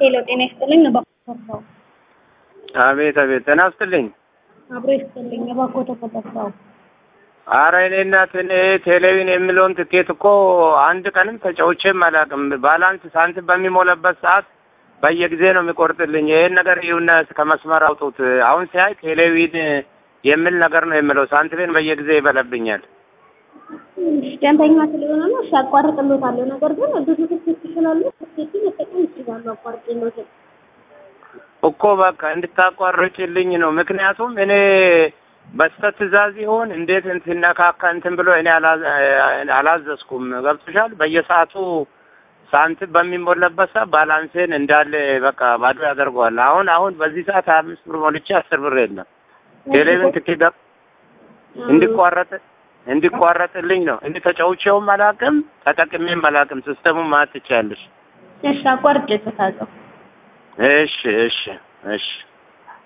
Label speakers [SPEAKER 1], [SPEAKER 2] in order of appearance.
[SPEAKER 1] ሄሎ ጤና ይስጥልኝ። እባክዎ
[SPEAKER 2] አቤት አቤት፣ ጤና ይስጥልኝ።
[SPEAKER 1] አብሮ ይስጥልኝ። እባክዎ ተፈጠጣው
[SPEAKER 2] አረ እኔ እናት እኔ ቴሌቪዥን የሚለውን ትኬት እኮ አንድ ቀንም ተጫውቼም አላውቅም። ባላንስ ሳንቲም በሚሞላበት ሰዓት በየጊዜ ነው የሚቆርጥልኝ። ይሄን ነገር ይሁን ከመስመር አውጡት። አሁን ሲያይ ቴሌቪዥን የሚል ነገር ነው የሚለው። ሳንቲሜን በየጊዜ ይበለብኛል።
[SPEAKER 1] ደንበኛ ስለሆነ ነው። እሺ አቋርጥሎታለሁ። ነገር ግን ብዙ ትኬት ስላሉ ትኬቱን መጠቀም ይችላሉ። አቋርጥሎት
[SPEAKER 2] እኮ በቃ እንድታቋርጭልኝ ነው። ምክንያቱም እኔ በስተት ትእዛዝ ይሆን እንዴት እንትን ነካካ እንትን ብሎ እኔ አላዘዝኩም። ገብቶሻል? በየሰዓቱ ሳንቲም በሚሞላበት ሰዓት ባላንሴን እንዳለ በቃ ባዶ ያደርገዋል። አሁን አሁን በዚህ ሰዓት ሀያ አምስት ብር ሞልቼ አስር ብር የለም። ቴሌቪዥን ትኬት እንዲቋረጥ እንዲቋረጥልኝ ነው። እንዲ ተጫውቼውም አላውቅም ተጠቅሜም አላውቅም። ሲስተሙን ማለት ትችያለሽ።
[SPEAKER 1] እሺ አቋርጬበታለሁ።
[SPEAKER 2] እሺ እሺ እሺ